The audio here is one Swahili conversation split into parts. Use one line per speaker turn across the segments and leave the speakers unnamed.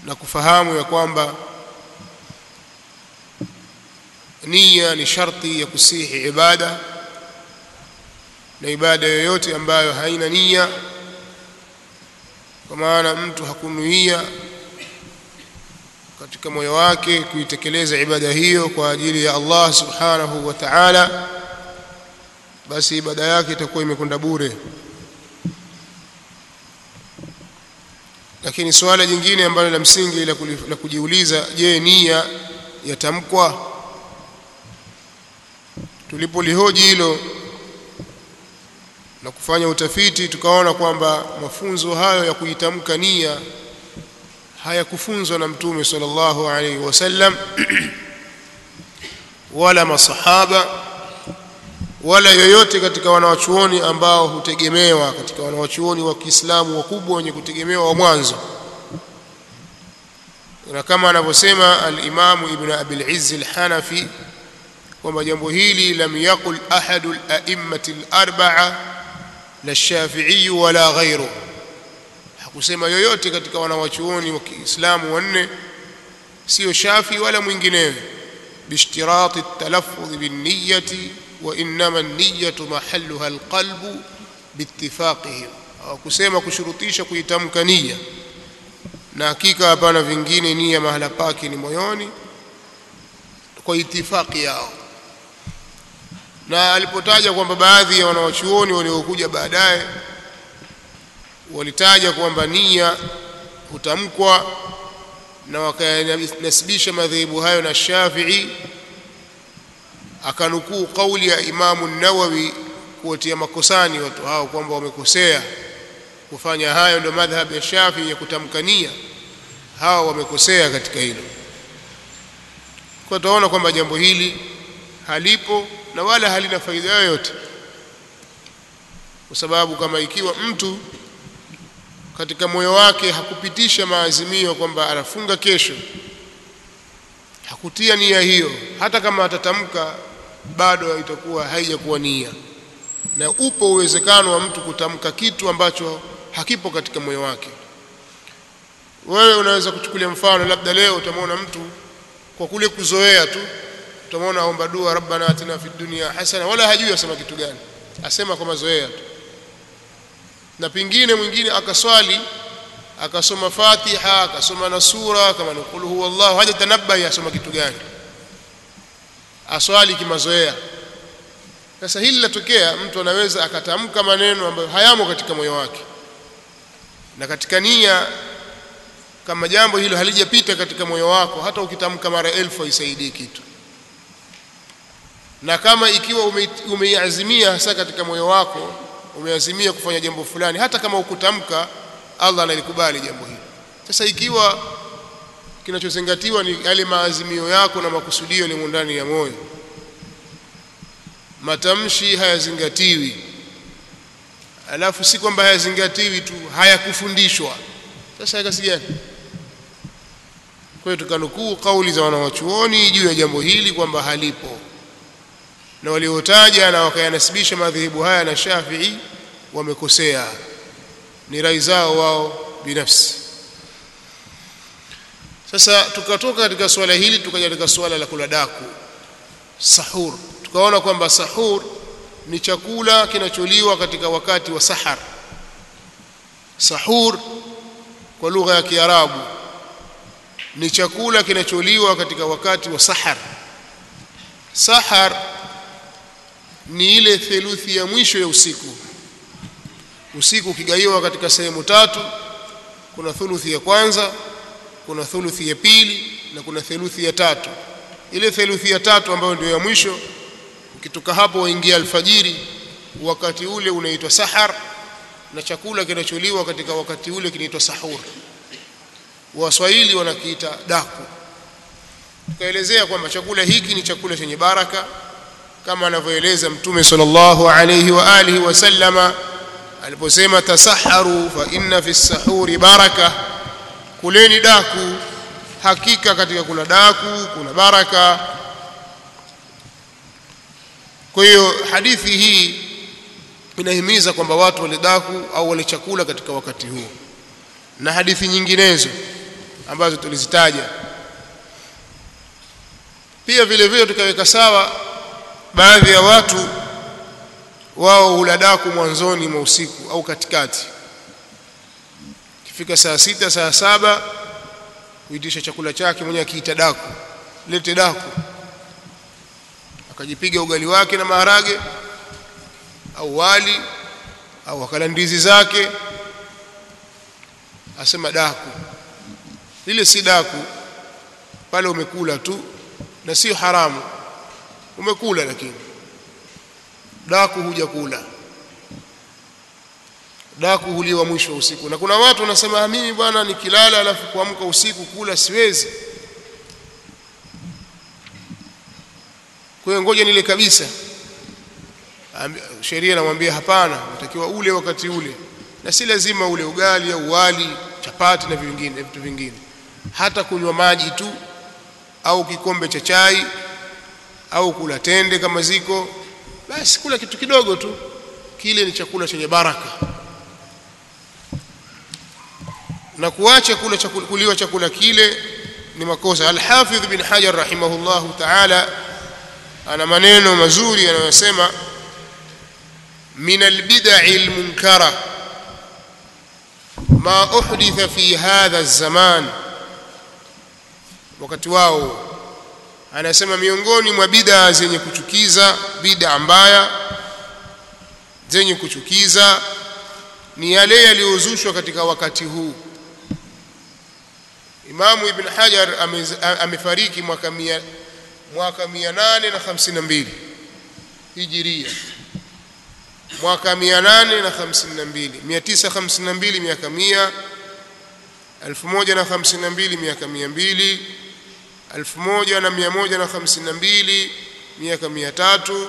na kufahamu ya kwamba nia ni sharti ya kusihi ibada na ibada yoyote ambayo haina nia kwa maana mtu hakunuia katika moyo wake kuitekeleza ibada hiyo kwa ajili ya Allah subhanahu wa ta'ala basi ibada yake itakuwa imekwenda bure lakini suala jingine ambalo la msingi la, la kujiuliza je nia yatamkwa tulipolihoji hilo na kufanya utafiti tukaona kwamba mafunzo hayo ya kuitamka nia hayakufunzwa na mtume sallallahu alaihi wasallam wala masahaba wala yoyote katika wanawachuoni ambao hutegemewa katika wanawachuoni wa Kiislamu wakubwa wenye kutegemewa wa mwanzo na kama anavyosema al-Imam Ibn Abi al-Izz al-Hanafi kwamba jambo hili lam yaqul ahadu al-a'immati al-arba'a la Shafi'i wala ghayru hakusema yoyote katika wanawachuoni wa Kiislamu wanne sio Shafi wala mwinginewe bishtirati at-talaffuz bin-niyyati wa innama an-niyyatu mahalluha al-qalbu biittifaqihim hakusema kushurutisha kuitamka nia na hakika hapana vingine nia mahala pake ni moyoni kwa itifaki yao na alipotaja kwamba baadhi ya wanawachuoni waliokuja baadaye walitaja kwamba nia hutamkwa na wakanasibisha madhehebu hayo na Shafi'i akanukuu kauli ya Imamu Nawawi kuwatia makosani watu hao kwamba wamekosea kufanya hayo ndio madhhab ya Shafi'i ya kutamka nia hao wamekosea katika hilo kwa tunaona kwamba jambo hili halipo na wala halina faida yoyote kwa sababu kama ikiwa mtu katika moyo wake hakupitisha maazimio kwamba anafunga kesho hakutia nia hiyo hata kama atatamka bado itakuwa haijakuwa nia na upo uwezekano wa mtu kutamka kitu ambacho hakipo katika moyo wake wewe unaweza kuchukulia mfano labda leo utamwona mtu kwa kule kuzoea tu utamwona aomba dua rabbana atina fid dunya hasana wala hajui asema kitu gani asema kwa mazoea tu na pingine mwingine akaswali akasoma Fatiha akasoma na sura kama ni qul huwallahu haja tanabahi asoma kitu gani aswali kimazoea sasa hili linatokea mtu anaweza akatamka maneno ambayo hayamo katika moyo wake na katika nia kama jambo hilo halijapita katika moyo wako hata ukitamka mara elfu haisaidii kitu na kama ikiwa umeiazimia hasa katika moyo wako umeazimia kufanya jambo fulani hata kama ukutamka Allah analikubali jambo hilo sasa ikiwa kinachozingatiwa ni yale maazimio yako na makusudio yaliyo ndani ya moyo matamshi hayazingatiwi alafu si kwamba hayazingatiwi tu hayakufundishwa sasa kasi gani kwa hiyo tukanukuu kauli za wanawachuoni juu ya jambo hili kwamba halipo na waliotaja na wakayanasibisha madhehebu haya na Shafi'i wamekosea ni rai zao wao binafsi sasa tukatoka katika swala hili tukaja katika swala la kula daku sahur tukaona kwamba sahur ni chakula kinacholiwa katika wakati wa sahar sahur kwa lugha ya Kiarabu ni chakula kinacholiwa katika wakati wa sahar sahar ni ile theluthi ya mwisho ya usiku usiku ukigaiwa katika sehemu tatu kuna thuluthi ya kwanza kuna thuluthi ya pili na kuna theluthi ya tatu ile theluthi ya tatu ambayo ndio ya mwisho ukitoka hapo waingia alfajiri wakati ule unaitwa sahar na chakula kinacholiwa katika wakati ule kinaitwa sahur waswahili wanakiita daku tukaelezea kwamba chakula hiki ni chakula chenye baraka kama anavyoeleza mtume sallallahu alayhi wa alihi wasallama aliposema tasaharu fa inna fi sahuri baraka kuleni daku hakika katika kula daku kuna baraka kwa hiyo hadithi hii inahimiza kwamba watu wale daku au wale chakula katika wakati huo na hadithi nyinginezo ambazo tulizitaja pia vile vile tukaweka sawa baadhi ya watu wao hula daku mwanzoni mwa usiku au katikati ikifika saa sita saa saba huitisha chakula chake mwenyewe akiita daku lete daku akajipiga ugali wake na maharage au wali au akala ndizi zake asema daku lile si daku pale umekula tu na sio haramu umekula lakini daku huja kula daku huliwa mwisho wa usiku na kuna watu wanasema mimi bwana nikilala alafu kuamka usiku kula siwezi kwa hiyo ngoja nile kabisa sheria inamwambia hapana unatakiwa ule wakati ule na si lazima ule ugali au wali chapati na vingine vitu vingine hata kunywa maji tu au kikombe cha chai au kula tende kama ziko basi kula kitu kidogo tu kile ni chakula chenye baraka na kuacha kula chakula, kuliwa chakula kile ni makosa al-Hafidh bin Hajar rahimahullahu ta'ala ana maneno mazuri yanayosema min albid'i almunkara ma uhditha fi hadha az-zaman wakati wao anasema miongoni mwa bid'a zenye kuchukiza bid'a mbaya zenye kuchukiza ni yale yaliyozushwa katika wakati huu Imamu Ibn Hajar amefariki mwaka mia, mwaka 852 Hijiria mwaka 852 952 miaka 100 1052 miaka 200 1152 miaka 300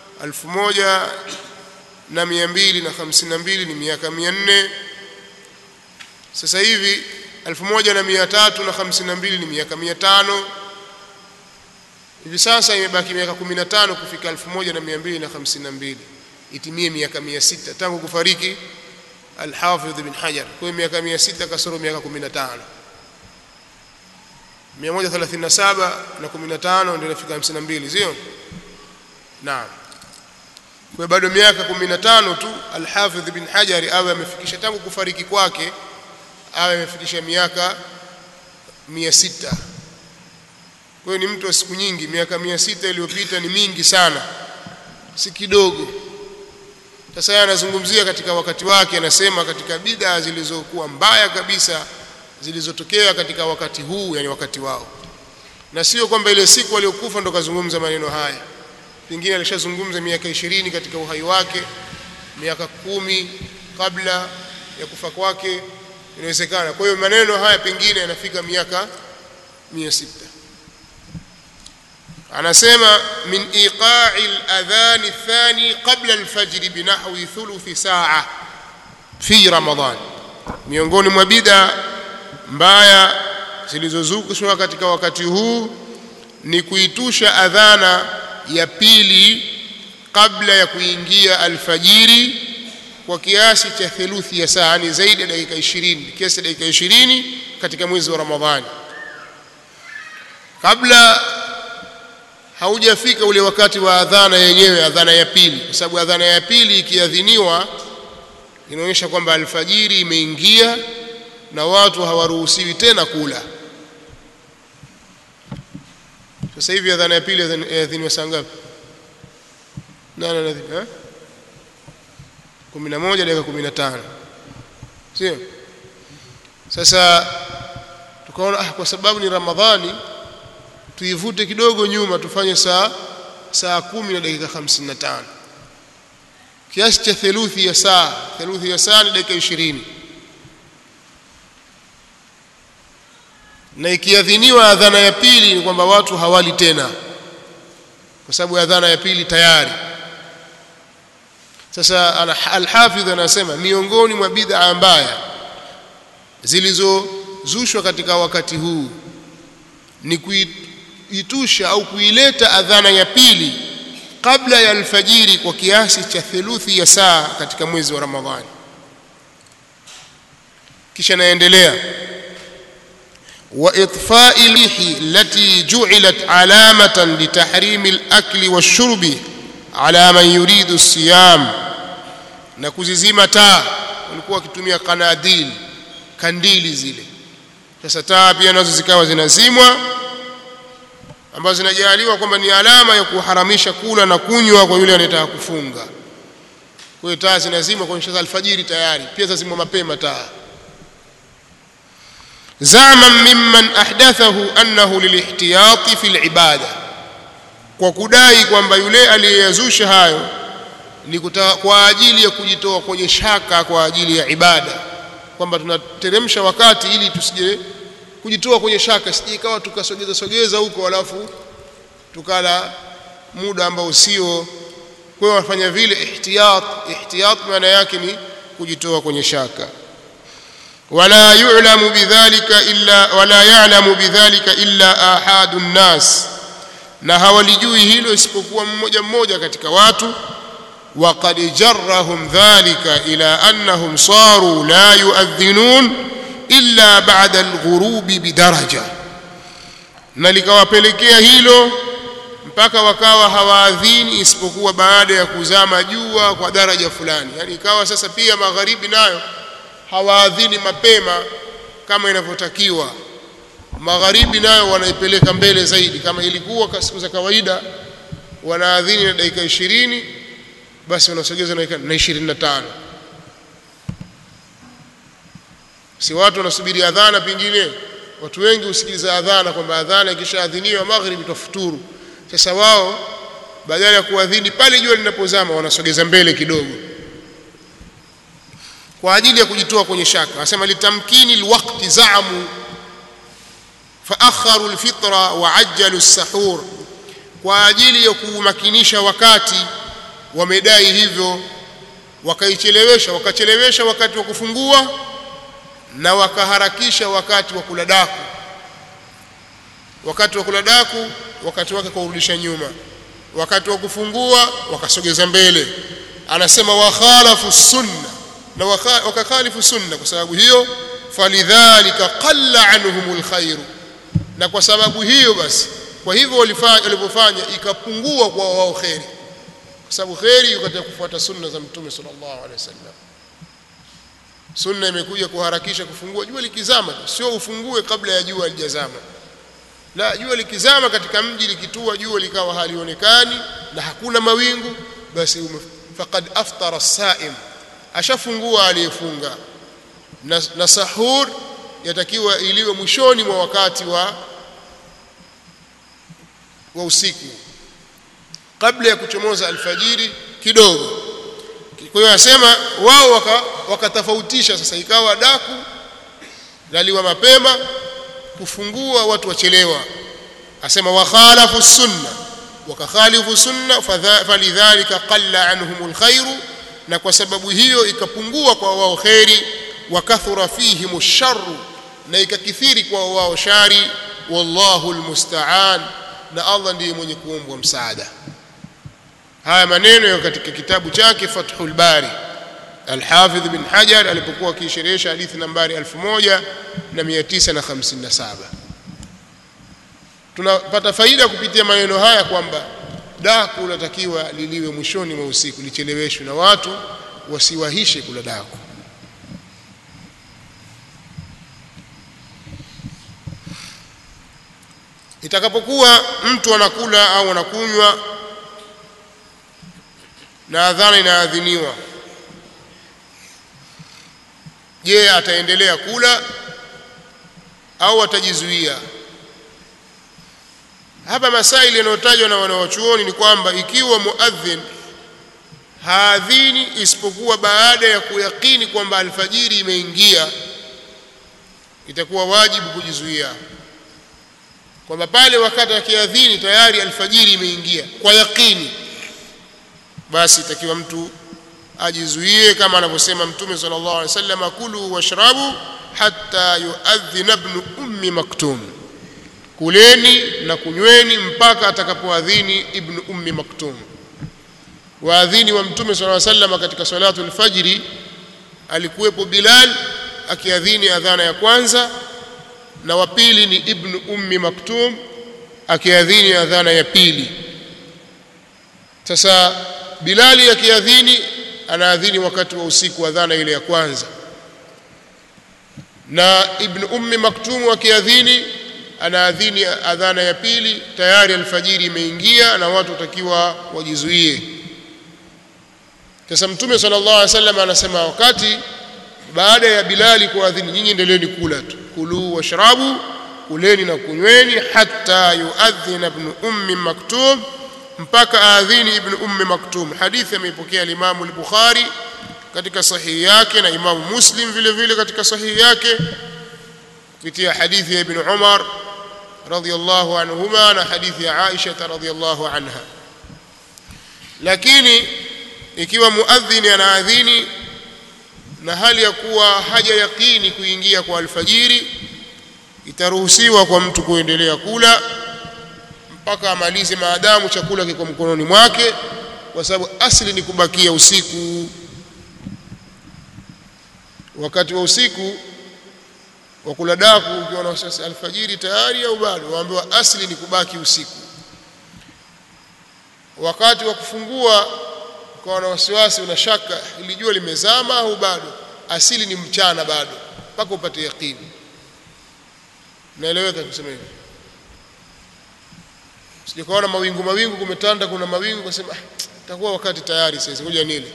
1252 ni miaka 400 sasa hivi 1352 ni miaka 500 hivi sasa imebaki miaka 15 kufika 1252 itimie miaka 600 tangu kufariki Al-Hafidh ibn Hajar kwa miaka 600 kasoro miaka 15 137 na 15 ndio inafika 52 sio naam kwa bado miaka 15 tu Al-Hafidh ibn Hajar awe amefikisha tangu kufariki kwake awe amefikisha miaka 600 kwa hiyo ni mtu wa siku nyingi miaka 600 iliyopita ni mingi sana si kidogo sasa yeye anazungumzia katika wakati wake anasema katika bid'a zilizokuwa mbaya kabisa zilizotokea katika wakati huu yani wakati wao na sio kwamba ile siku aliyokufa ndo kazungumza maneno haya pengine alishazungumza miaka ishirini katika uhai wake miaka kumi kabla ya kufa kwake inawezekana kwa hiyo maneno haya pengine yanafika miaka mia sita anasema min iqa'i al-adhan athani qabla al-fajr binahwi thuluthi saa fi ramadan miongoni mwa bid'a mbaya zilizozukushwa katika wakati huu ni kuitusha adhana ya pili kabla ya kuingia alfajiri kwa kiasi cha theluthi ya saa ni zaidi ya dakika 20 kiasi cha dakika 20 katika mwezi wa Ramadhani kabla haujafika ule wakati wa adhana yenyewe adhana ya pili kwa sababu adhana ya pili ikiadhiniwa inaonyesha kwamba alfajiri imeingia na watu hawaruhusiwi tena kula sasa hivi adhana ya pili yaadhiniwa saa ngapi nane na eh 11 dakika 15 sio sasa tukaona ah kwa sababu ni ramadhani tuivute kidogo nyuma tufanye saa saa kumi na dakika 55 kiasi cha theluthi ya saa theluthi ya saa ni dakika 20 na ikiadhiniwa adhana ya pili ni kwamba watu hawali tena kwa sababu adhana ya pili tayari sasa al-Hafidh anasema miongoni mwa bid'a mbaya zilizozushwa katika wakati huu ni kuitusha au kuileta adhana ya pili kabla ya alfajiri kwa kiasi cha theluthi ya saa katika mwezi wa Ramadhani kisha naendelea وإطفاء الريح التي جعلت علامة لتحريم الأكل والشرب على من يريد الصيام na kuzizima taa walikuwa wakitumia kanadili kandili zile sasa taa pia nazo zikawa zinazimwa ambazo zinajaliwa kwamba ni alama ya kuharamisha kula na kunywa kwa yule anayetaka kufunga kwa hiyo taa zinazimwa kwa sasa alfajiri tayari pia zazimwa mapema taa زعما ممن أحدثه أنه للاحتياط في العبادة kwa kudai kwamba yule aliyeyazusha hayo ni kuta, kwa ajili ya kujitoa kwenye shaka kwa ajili ya ibada kwamba tunateremsha wakati ili tusije kujitoa kwenye shaka sije ikawa tukasogeza sogeza huko alafu tukala muda ambao sio kwa hiyo wafanya vile ihtiyat ihtiyat maana yake ni kujitoa kwenye shaka ولا يعلم بذلك إلا ولا يعلم بذلك إلا آحاد الناس na hawalijui hilo isipokuwa mmoja mmoja katika watu وقد جرهم ذلك إلى أنهم صاروا لا يؤذنون إلا بعد الغروب بدرجة na likawapelekea hilo mpaka wakawa hawaadhini isipokuwa baada ya kuzama jua kwa daraja fulani yani ikawa sasa pia magharibi nayo hawaadhini mapema kama inavyotakiwa magharibi nayo wanaipeleka mbele zaidi kama ilikuwa siku za kawaida wanaadhini na dakika ishirini basi wanasogeza na ishirini na tano si watu wanasubiri adhana pengine watu wengi husikiliza adhana kwamba adhana ikishaadhiniwa maghribi tafuturu sasa wao badala ya kuadhini pale jua linapozama wanasogeza mbele kidogo kwa ajili ya kujitoa kwenye shaka anasema litamkini alwaqti zaamu faakharu alfitra wa ajjalu as-sahur kwa ajili ya kumakinisha wakati wamedai hivyo wakaichelewesha wakachelewesha wakati wa kufungua na wakaharakisha wakati wa kula daku wakati wa kula daku wakati wake kurudisha nyuma wakati wa kufungua wakasogeza mbele anasema wa khalafu sunna na wakakhalifu sunna kwa sababu hiyo falidhalika qalla anhumul khairu na kwa sababu hiyo basi kwa hivyo walivyofanya ikapungua kwa wao kheri kwa sababu kheri iko katika kufuata sunna za mtume sallallahu alaihi wasallam sunna imekuja kuharakisha kufungua jua likizama sio ufungue kabla ya jua halijazama la jua likizama katika mji likitua jua likawa halionekani na hakuna mawingu basi faqad aftara as-sa'im ashafungua aliyefunga na, na sahur yatakiwa iliwe mwishoni mwa wakati wa wa usiku kabla ya kuchomoza alfajiri kidogo kwa hiyo anasema wao wakatofautisha waka sasa ikawa daku laliwa mapema kufungua watu wachelewa asema wakhalafu sunna wakakhalifu sunna falidhalika qalla anhum alkhairu na kwa sababu hiyo ikapungua kwa wao kheri wakathura fihim sharru na ikakithiri kwa wao shari wallahu almusta'an na Allah ndiye mwenye kuombwa msaada haya maneno yako katika kitabu chake Fathul Bari Al-Hafidh bin Hajar alipokuwa akisherehesha hadithi nambari 1957 tunapata faida kupitia maneno haya kwamba daku unatakiwa liliwe mwishoni mwa usiku licheleweshwe na watu wasiwahishe kula daku itakapokuwa mtu anakula au anakunywa na adhana inaadhiniwa je ataendelea kula au atajizuia hapa masaili yanayotajwa na wanawachuoni ni kwamba ikiwa muadhin haadhini isipokuwa baada ya kuyakini kwamba alfajiri imeingia itakuwa wajibu kujizuia kwamba pale wakati akiadhini tayari alfajiri imeingia kwa yakini basi itakiwa mtu ajizuie kama anavyosema mtume sallallahu alaihi wasallam kulu washrabu hatta yuadhina ibn ummi maktum kuleni na kunyweni mpaka atakapoadhini ibn ummi maktum waadhini wa mtume sallallahu alaihi wasallam katika salatu alfajiri alikuwepo bilal akiadhini adhana ya kwanza na wa pili ni ibn ummi maktum akiadhini adhana ya pili sasa bilali akiadhini anaadhini wakati wa usiku adhana ile ya kwanza na ibn ummi maktum akiadhini anaadhini adhana ya pili tayari alfajiri imeingia na watu watakiwa wajizuie sasa mtume sallallahu alaihi wasallam anasema wakati baada ya bilali kuadhini nyinyi endeleeni kula tu kulu washrabu kuleni na kunyweni hatta yuadhin ibn ummi maktum mpaka aadhini ibn ummi maktum hadithi ameipokea limamu al-bukhari katika sahihi yake na imamu muslim vile vile katika sahihi yake kupitia hadithi ya ibn umar radhiyallahu anhuma na hadithi ya aisha radhiyallahu anha lakini ikiwa muadhini anaadhini na hali ya kuwa haja yakini kuingia kwa alfajiri itaruhusiwa kwa mtu kuendelea kula mpaka amalize maadamu chakula kiko mkononi mwake kwa sababu asili ni kubakia usiku wakati wa usiku wa kula daku ukiwa na sasa alfajiri tayari au bado waambiwa asili ni kubaki usiku wakati wa kufungua ukawa na wasiwasi una shaka ili jua limezama au bado asili ni mchana bado mpaka upate yaqini naeleweka kusema hivi sijakaona mawingu mawingu kumetanda kuna mawingu kasema ah, itakuwa wakati tayari sasa ngoja nile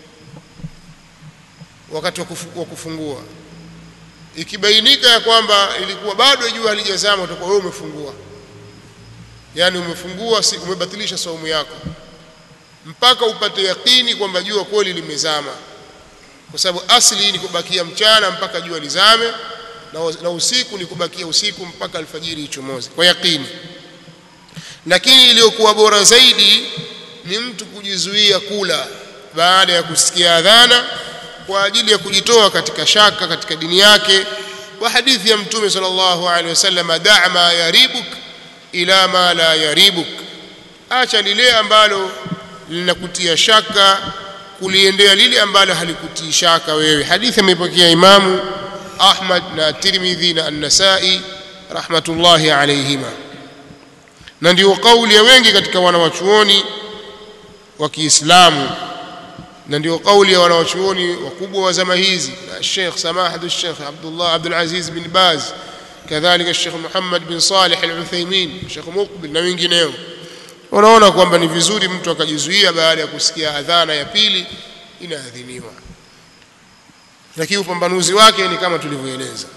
wakati wa kufu- wa kufungua ikibainika ya kwamba ilikuwa bado jua halijazama utakuwa wewe umefungua yaani umefungua si umebatilisha saumu yako mpaka upate yakini kwamba jua kweli limezama kwa sababu asili ni kubakia mchana mpaka jua lizame na, na usiku ni kubakia usiku mpaka alfajiri ichomoze kwa yakini lakini iliyokuwa bora zaidi ni mtu kujizuia kula baada ya kusikia adhana kwa ajili ya kujitoa katika shaka katika dini yake kwa hadithi ya mtume sallallahu alaihi wasallam da' ma yaribuk ila ma la yaribuk acha lile ambalo linakutia shaka kuliendea lile ambalo halikutii shaka wewe hadithi imepokea imamu Ahmad na Tirmidhi na An-Nasa'i rahmatullahi alayhima na ndio kauli ya wengi katika wanawachuoni wa Kiislamu na ndio kauli ya wanawachuoni wakubwa wa zama hizi na Sheikh Samahatu Sheikh Abdullah Abdul Aziz bin Baz kadhalika Sheikh Muhammad bin Salih Al-Uthaymeen Sheikh Muqbil na wengineo wanaona kwamba ni vizuri mtu akajizuia baada ya kusikia adhana ya pili inaadhiniwa lakini upambanuzi wake ni kama tulivyoeleza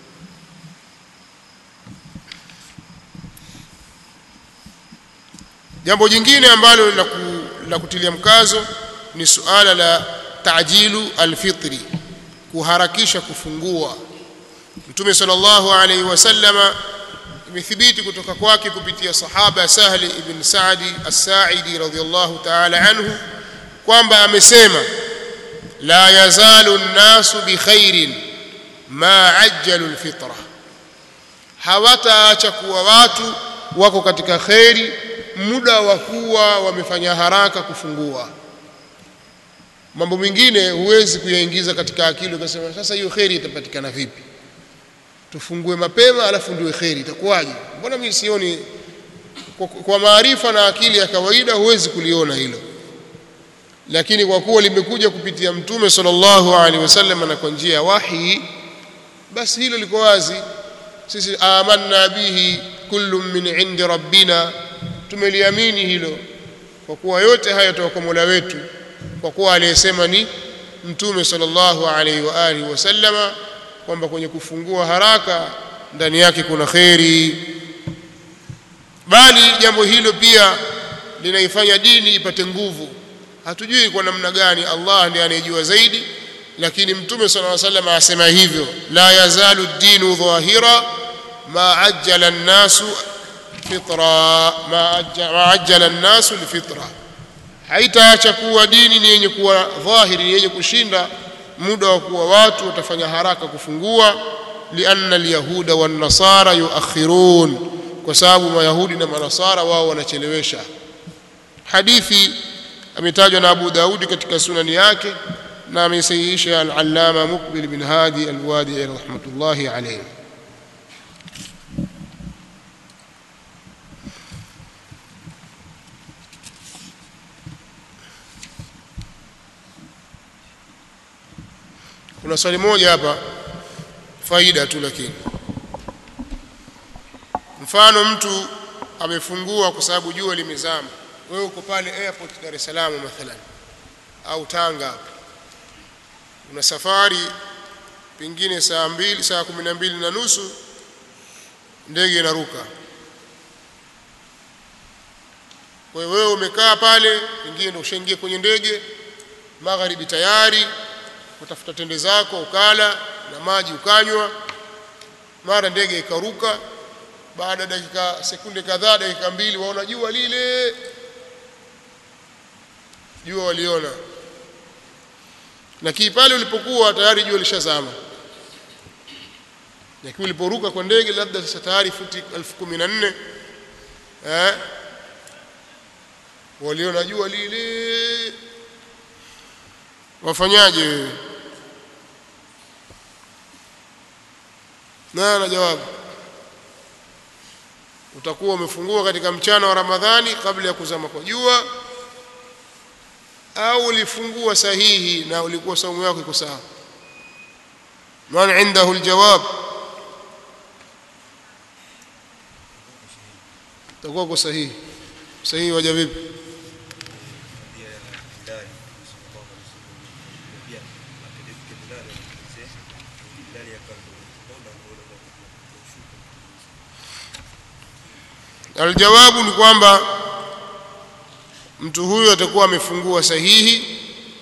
jambo jingine ambalo la, ku, la kutilia mkazo ni suala la tajilu alfitri kuharakisha kufungua mtume sallallahu alaihi wasallama imethibiti kutoka kwake kupitia sahaba Sahli ibn Saadi as-Sa'idi radhiyallahu ta'ala anhu kwamba amesema la yazalu an-nasu bi khairin ma ajjalu al-fitra hawataacha kuwa watu wako katika khairi muda wa kuwa wamefanya haraka kufungua mambo mengine huwezi kuyaingiza katika akili ukasema sasa hiyo khairi itapatikana vipi tufungue mapema alafu ndio kheri itakuwaje mbona mimi sioni kwa, kwa maarifa na akili ya kawaida huwezi kuliona hilo lakini kwa kuwa limekuja kupitia mtume sallallahu alaihi wasallam na kwa njia ya wahi basi hilo liko wazi sisi amanna bihi kullu min indi rabbina tumeliamini hilo kwa kuwa yote haya toka kwa Mola wetu kwa kuwa aliyesema ni mtume sallallahu alaihi wa alihi wasallama kwamba kwenye kufungua haraka ndani yake kuna kheri bali jambo hilo pia linaifanya dini ipate nguvu hatujui kwa namna gani Allah ndiye anayejua zaidi lakini mtume sallallahu alaihi wasallam asema hivyo la yazalu dinu dhahira ma ajjala an-nasu fitra ma ajjala an-nasu lifitra haitaacha kuwa dini ni yenye kuwa dhahiri ni yenye kushinda muda wa kuwa watu watafanya haraka kufungua lianna alyahuda wan nasara yuakhirun kwa sababu mayahudi na manasara wao wanachelewesha hadithi ametajwa na Abu Daudi katika sunani yake na ameisahihisha al-Allama Muqbil bin Hadi al-Wadi rahmatullahi alayhi kuna swali moja hapa faida tu lakini mfano mtu amefungua kwa sababu jua limezama wewe uko pale airport Dar es Salaam mathalan au Tanga hapa una safari pengine saa mbili saa kumi na mbili na nusu ndege inaruka kwa hiyo wewe umekaa pale pengine ndio ushaingia kwenye ndege magharibi tayari utafuta tende zako ukala na maji ukanywa mara ndege ikaruka baada ya dakika sekunde kadhaa dakika mbili waona jua lile jua waliona lakini pale ulipokuwa tayari jua lishazama lakini uliporuka kwa ndege labda sasa tayari futi elfu kumi na nne eh, waliona jua lile wafanyaje wewe na na jawabu utakuwa umefungua katika mchana wa Ramadhani kabla ya kuzama kwa jua au ulifungua sahihi na ulikuwa saumu yako iko sawa man indahu aljawab utakuwa uko sahihi sahihi waja vipi aljawabu ni kwamba mtu huyu atakuwa amefungua sahihi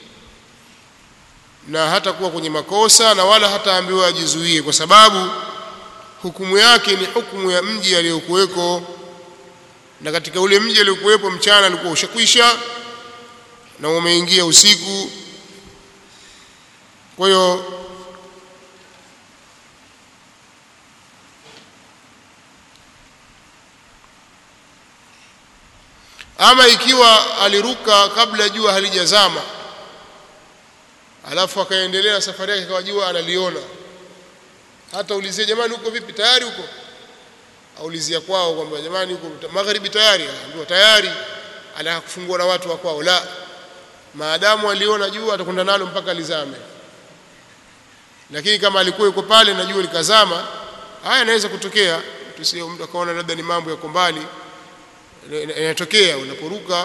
na hatakuwa kwenye makosa na wala hataambiwa ajizuie kwa sababu hukumu yake ni hukumu ya mji aliyokuweko na katika ule mji aliyokuwepo mchana alikuwa ushakwisha na umeingia usiku kwa hiyo ama ikiwa aliruka kabla jua halijazama alafu akaendelea safari yake kwa jua analiona hata ulizia jamani huko vipi tayari huko aulizia kwao kwamba jamani huko magharibi tayari ndio tayari anataka kufungua na watu wa kwao la maadamu aliona jua atakwenda nalo mpaka lizame lakini kama alikuwa yuko pale na jua likazama haya inaweza kutokea tusio mtu akaona labda ni mambo yako mbali inatokea unaporuka